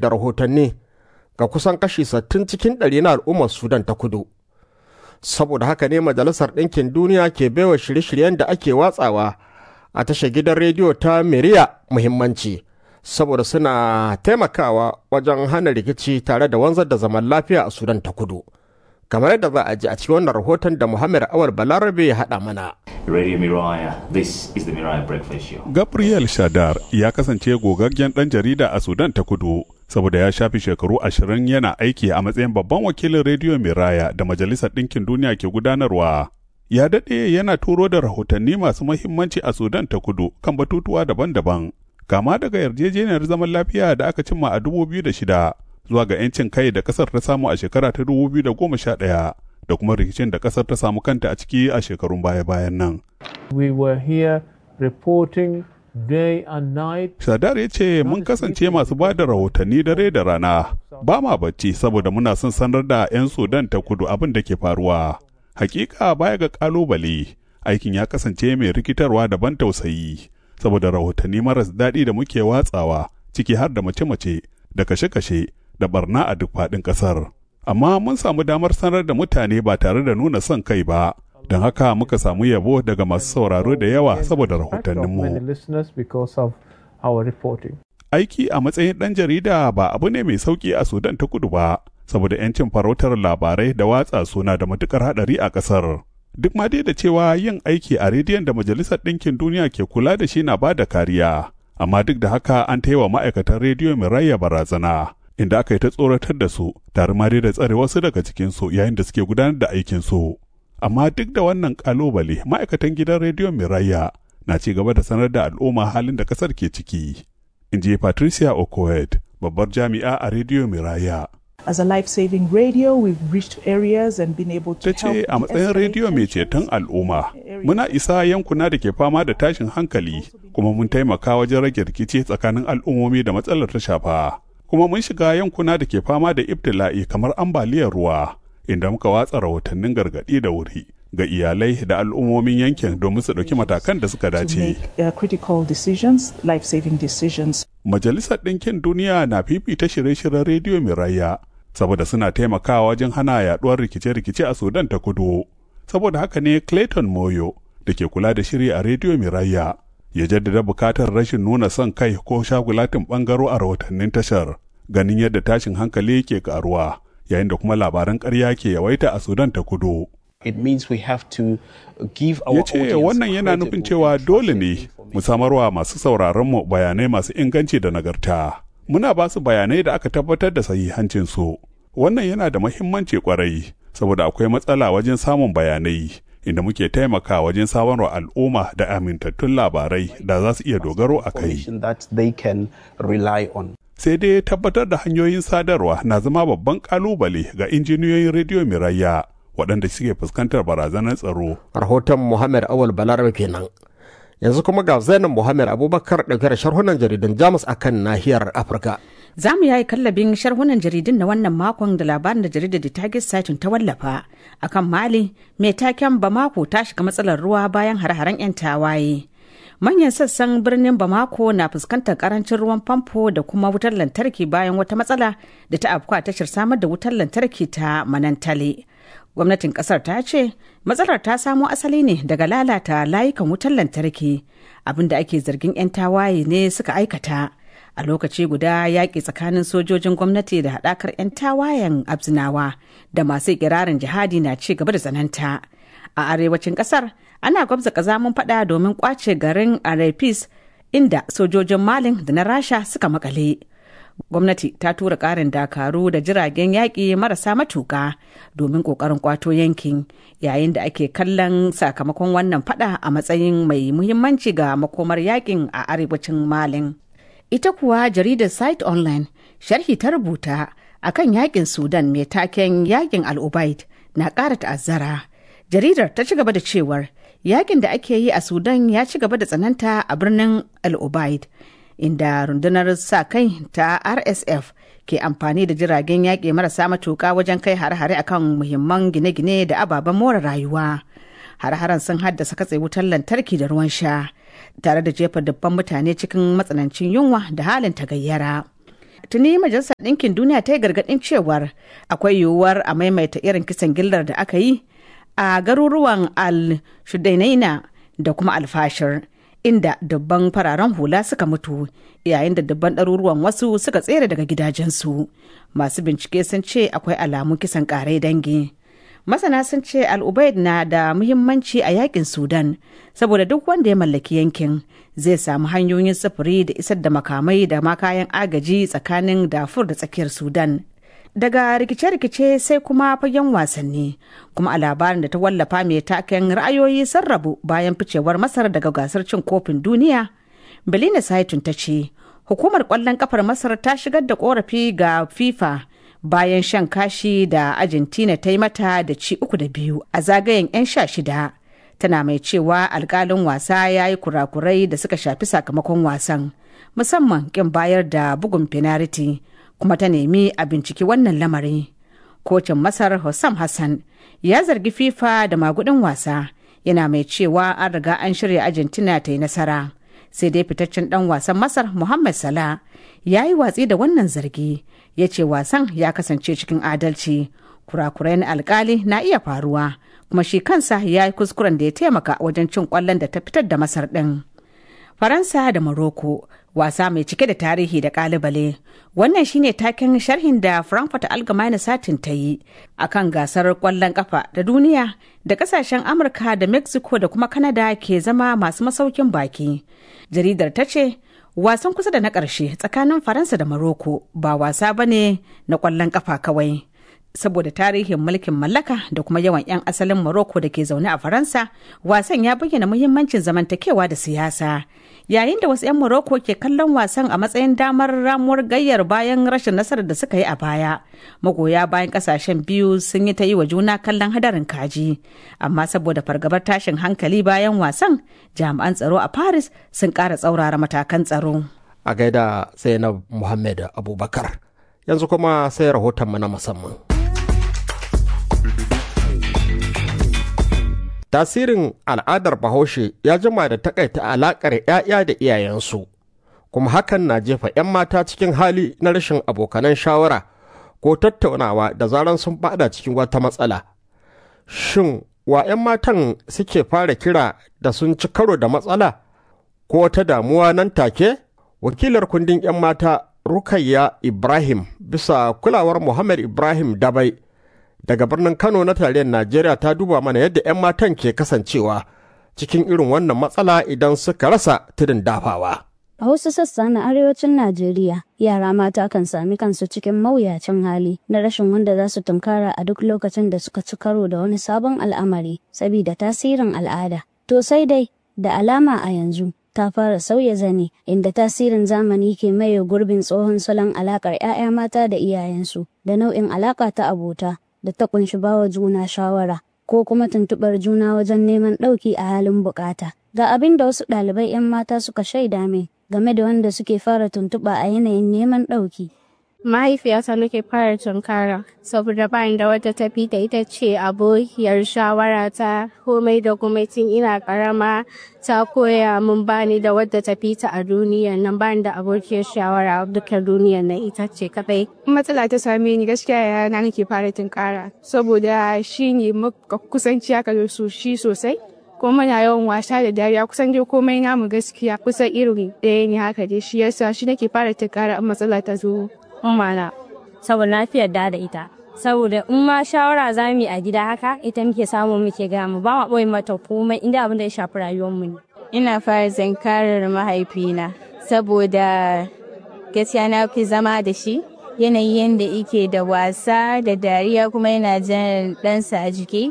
da rahotanni ga kusan kashi 60 cikin ɗari na al'ummar Sudan ta kudu. Saboda haka ne Majalisar Ɗinkin Duniya ke baiwa shirye-shiryen da ake watsawa a tashar gidan rediyo ta Miriya muhimmanci, saboda suna taimakawa wajen hana rikici tare da wanzar da zaman lafiya a Sudan ta kudu. kamar yadda za a ji a cikin wannan rahoton da Muhammad Awal Balarabe ya haɗa mana. Radio Miraya, this is the Miraya Breakfast Show. Gabriel Shadar ya kasance gogaggen ɗan jarida a Sudan ta kudu saboda ya shafi shekaru ashirin yana aiki a matsayin babban wakilin rediyo Miraya da Majalisar Ɗinkin Duniya ke gudanarwa. Ya daɗe yana turo da rahotanni masu mahimmanci a Sudan ta kudu kan batutuwa daban-daban. Kama daga yarjejeniyar zaman lafiya da aka cimma a 2006 zuwa ga 'yancin kai da kasar ta samu a shekara ta 2011 da kuma rikicin da kasar ta samu kanta a ciki a shekarun baya-bayan nan. We were here reporting day and night. Shadar ya ce mun kasance masu ba da rahotanni dare da rana ba ma bacci saboda muna son sanar da 'yan Sudan ta kudu abin da ke faruwa. Hakika baya ga kalubale aikin ya kasance mai rikitarwa da ban tausayi saboda rahotanni maras daɗi da muke watsawa ciki har da mace-mace da kashe-kashe da barna a duk faɗin ƙasar. Amma mun samu damar sanar da mutane ba tare da nuna son kai ba, don haka muka samu yabo daga masu sauraro da yawa saboda rahotanninmu. Aiki a matsayin ɗan jarida ba abu ne mai sauƙi a Sudan ta kudu ba, saboda 'yancin farautar labarai da watsa suna da matuƙar haɗari a ƙasar. Duk ma dai da cewa yin aiki a rediyon da Majalisar Ɗinkin Duniya ke kula da shi na ba da kariya. amma duk da haka an ta yi wa ma'aikatan rediyo mai raya barazana inda aka yi ta tsoratar da su tare ma da tsare wasu daga cikinsu yayin da suke gudanar da aikinsu amma duk da wannan kalubale ma'aikatan gidan rediyo mai raya na ci gaba da sanar da al'umma halin da kasar ke ciki in ji patricia okoed babbar jami'a a rediyo mai raya As a life-saving radio, we've reached areas and been able to ta ce a matsayin rediyo mai ceton al'umma muna isa yankuna da ke fama da tashin hankali kuma mun taimaka wajen rage rikici tsakanin al'ummomi da matsalar ta shafa kuma mun shiga yankuna da ke fama da ibtila'i kamar ambaliyar ruwa inda muka watsa rahotannin gargaɗi da wuri ga iyalai da al'ummomin yankin domin su ɗauki matakan da suka dace. Majalisar Ɗinkin Duniya na fifita shirye-shiryen rediyo mai raya saboda suna taimakawa wajen hana yaduwar rikice-rikice a Sudan ta kudu. Saboda haka ne Clayton Moyo da ke kula da shiri a rediyo Miraya ya jaddada bukatar rashin nuna son kai ko shagulatin bangaro a rahotannin tashar ganin yadda tashin hankali ke karuwa yayin da kuma labaran ƙarya ke yawaita a Sudan ta kudu. It means we have to give our ya ce wannan yana nufin cewa dole ne mu samarwa masu sauraronmu bayanai masu inganci da nagarta. muna ba su bayanai da aka tabbatar da sahihancinsu. Wannan yana da mahimmanci kwarai, saboda akwai matsala wajen samun bayanai, inda muke taimaka wajen samarwa al'umma da amintattun labarai da za su iya dogaro a kai. Sai dai tabbatar da hanyoyin sadarwa na zama babban kalubale ga injiniyoyin rediyo Mirayya waɗanda suke fuskantar barazanar tsaro. Rahoton Muhammad Awal Balarabe kenan. yanzu kuma ga zainab muhammad abubakar ɗauke da sharhunan jaridan jamus akan nahiyar afirka za mu yayi kallabin sharhunan jaridun na wannan makon da labarin da jaridar da target satin ta wallafa akan mali mai taken bamako ta shiga matsalar ruwa bayan hare-haren 'yan tawaye manyan sassan birnin bamako na fuskantar karancin ruwan famfo da kuma wutar lantarki bayan wata matsala da ta afkuwa tashar samar da wutar lantarki ta manantale gwamnatin kasar ta ce matsalar ta samo asali ne daga lalata layukan wutar lantarki abinda ake zargin 'yan tawaye ne suka aikata a lokaci guda yaƙi tsakanin sojojin gwamnati da haɗakar 'yan tawayen abzinawa da masu ikirarin jihadi na ci gaba da tsananta a arewacin ƙasar ana gwabza ƙazamin faɗa domin ƙwace garin arepis inda sojojin malin da na rasha suka makale gwamnati ta tura ƙarin dakaru da jiragen yaƙi marasa matuƙa domin ƙoƙarin kwato yankin yayin da ake kallon sakamakon wannan fada a matsayin mai muhimmanci ga makomar yaƙin a arewacin malin ita kuwa jaridar site online sharhi ta rubuta akan yaƙin sudan mai taken yaƙin al'ubaid na ƙara ta'azzara jaridar ta ci gaba da cewar yaƙin da ake yi a sudan ya ci gaba da tsananta a birnin al'ubaid inda rundunar sa kai ta rsf ke amfani da jiragen yaƙi marasa matuƙa wajen kai hare-hare akan muhimman gine-gine da ababen more rayuwa hare-haren sun haddasa katse wutar lantarki da ruwan sha tare da jefa dubban mutane cikin matsanancin yunwa da halin tagayyara tuni majalisar ɗinkin duniya ta yi gargaɗin cewar akwai yiwuwar a maimaita irin kisan gillar da aka yi a garuruwan al-shudainaina da kuma alfashir inda dubban fararen hula suka mutu yayin da dubban ɗaruruwan wasu suka tsere daga gidajensu masu bincike sun ce akwai alamun kisan ƙarai dangi masana sun ce al'ubaid na da muhimmanci a yakin sudan saboda duk wanda ya mallaki yankin zai samu hanyoyin sufuri da isar da makamai da ma kayan agaji tsakanin dafur da tsakiyar sudan daga rikice-rikice sai kuma fagen wasanni kuma a labarin da ta wallafa mai taken ra'ayoyi sun rabu bayan ficewar masar daga gasar cin kofin duniya belina saitun ta ce hukumar kwallon kafar masar ta shigar da korafi ga fifa bayan shan kashi da argentina ta yi mata da ci uku da biyu a zagayen 'yan sha shida tana mai cewa alkalin wasa ya yi kurakurai da suka shafi sakamakon wasan musamman kin bayar da bugun finariti kuma ta nemi a binciki wannan lamari kocin masar Hossam hassan ya zargi fifa da magudin wasa yana mai cewa an riga an shirya argentina ta yi nasara sai dai fitaccen dan wasan masar muhammad salah ya yi watsi da wannan zargi ya ce wasan ya kasance cikin adalci kurakurai na alkali na iya faruwa kuma shi kansa ya yi kuskuren da ya taimaka wajen cin kwallon da ta fitar da masar ɗin. faransa da morocco wasa mai cike da tarihi da kalibale wannan shine taken sharhin da frankfurt allgemeine satin ta yi akan gasar kwallon kafa da duniya da kasashen amurka da mexico da kuma canada ke zama masu masaukin baki jaridar ta ce wasan kusa da na ƙarshe tsakanin faransa da maroko ba wasa ba ne na ƙwallon ƙafa kawai saboda tarihin mulkin mallaka da kuma yawan 'yan asalin maroko da ke zaune a faransa wasan ya bayyana muhimmancin zamantakewa da siyasa yayin da wasu 'yan maroko ke kallon wasan a matsayin damar ramuwar gayyar bayan rashin nasarar da suka yi a baya magoya bayan kasashen biyu sun yi ta yi wa juna kallon hadarin kaji amma saboda fargabar tashin hankali bayan wasan jami'an tsaro a paris sun ƙara tsaurara matakan tsaro a gaida zainab muhammad abubakar yanzu kuma sai rahoton na musamman tasirin al'adar bahaushe ya jima da takaita alakar 'ya'ya da iyayensu kuma hakan na jefa 'yan mata cikin hali na rashin abokanan shawara ko tattaunawa da zaran sun bada cikin wata matsala shin wa 'yan matan suke fara kira da sun ci karo da matsala ko ta damuwa nan take wakilar kundin 'yan mata rukayya ibrahim bisa kulawar muhammad ibrahim dabai daga birnin Kano na tarayyar Najeriya ta duba mana yadda 'yan matan ke kasancewa cikin irin wannan matsala idan suka rasa tudun dafawa. A wasu sassa na arewacin Najeriya, yara mata kan sami kansu cikin mawuyacin hali na rashin wanda za su tunkara a duk lokacin da suka ci karo da wani sabon al'amari sabida tasirin al'ada. To sai dai, da alama a yanzu, ta fara sauya zane inda tasirin zamani ke maye gurbin tsohon salon alakar 'ya'ya mata da iyayensu da nau'in alaka ta abota da ta kunshi bawa juna shawara ko kuma tuntuɓar juna wajen neman ɗauki a halin bukata. Ga abin da wasu ɗalibai 'yan mata suka shaida min game da wanda suke fara tuntuɓa a yanayin neman ɗauki. mahaifiyata nake fara tunkara saboda bayan da wata tafi da ita ce abokiyar shawara ta komai da komai tun ina karama ta koya mun bani da wadda tafi ta a duniya nan bani da abokiyar shawara duka duniya nan ita ce kadai matsala ta same ni gaskiya yana nake fara tunkara saboda shi ne kusanci haka da su shi sosai kuma muna yawan wasa da dariya kusan dai komai namu gaskiya kusan irin ɗaya ne haka dai shi yasa shi nake fara tunkara in matsala ta zo ummana saboda na fi yarda da ita saboda in ma shawara za mu yi a gida haka ita muke samu muke gaya mu ba ma ɓoye mata komai inda abin da ya shafi rayuwar mu ne. ina fara zankarar mahaifina saboda gaskiya na fi zama da shi yanayin yadda yake da wasa da dariya kuma yana jan ɗansa a jiki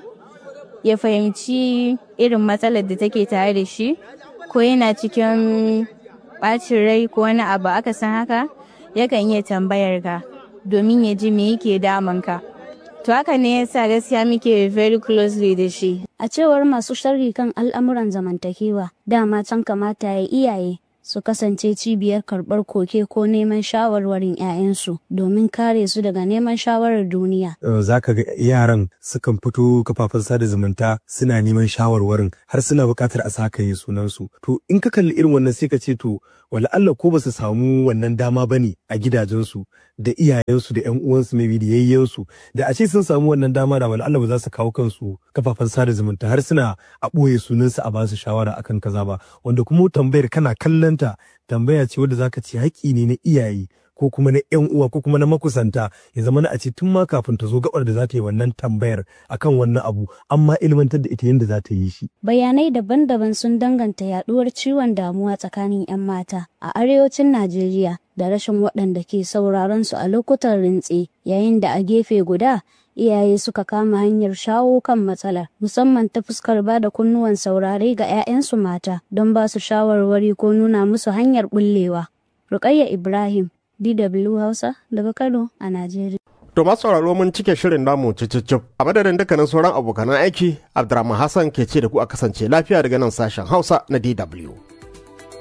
ya fahimci irin matsalar da take tare da shi ko yana cikin ɓacin rai ko wani abu aka san haka yakan iya tambayar ka domin ya ji me yake damunka. To haka ne yasa gaskiya muke very closely da shi. A cewar masu sharri kan al'amuran zamantakewa, dama can kamata ya iyaye su kasance cibiyar karɓar koke ko neman shawarwarin 'ya'yansu domin kare su daga neman shawarar duniya. Za ka ga yaran sukan fito kafafen sada zumunta suna neman shawarwarin har suna buƙatar a saka yi sunansu. To in ka kalli irin wannan sai ka ce to wala Allah ko ba su samu wannan dama ba ne a gidajensu da iyayensu da ƴan uwansu maybe da yayyensu da a ce sun samu wannan dama da wala Allah ba za su kawo kansu kafafen sada zumunta har suna a ɓoye sunansu a ba su shawara akan kaza ba wanda kuma tambayar kana kallanta tambaya ce wadda zaka ce haƙƙi ne na iyaye ko kuma na ƴan uwa ko kuma na makusanta ya zama na a ce tun ma kafin ta zo gabar da za ta yi wannan tambayar akan wannan abu amma ilmantar da ita yadda za ta yi shi. Bayanai daban-daban sun danganta yaduwar ciwon damuwa tsakanin 'yan mata a arewacin Najeriya da rashin waɗanda ke sauraron su a lokutan rintse yayin da a gefe guda iyaye suka kama hanyar shawo kan matsalar musamman ta fuskar ba da kunnuwan saurare ga 'ya'yansu mata don ba su shawarwari ko nuna musu hanyar bullewa. Rukayya Ibrahim DW Hausa daga Kano a Najeriya. To masu sauraro mun cike shirin namu cicicif a madadin dukkanin sauran abokanan aiki Abdurrahman Hassan ke ce da ku a kasance lafiya daga nan sashen Hausa na DW.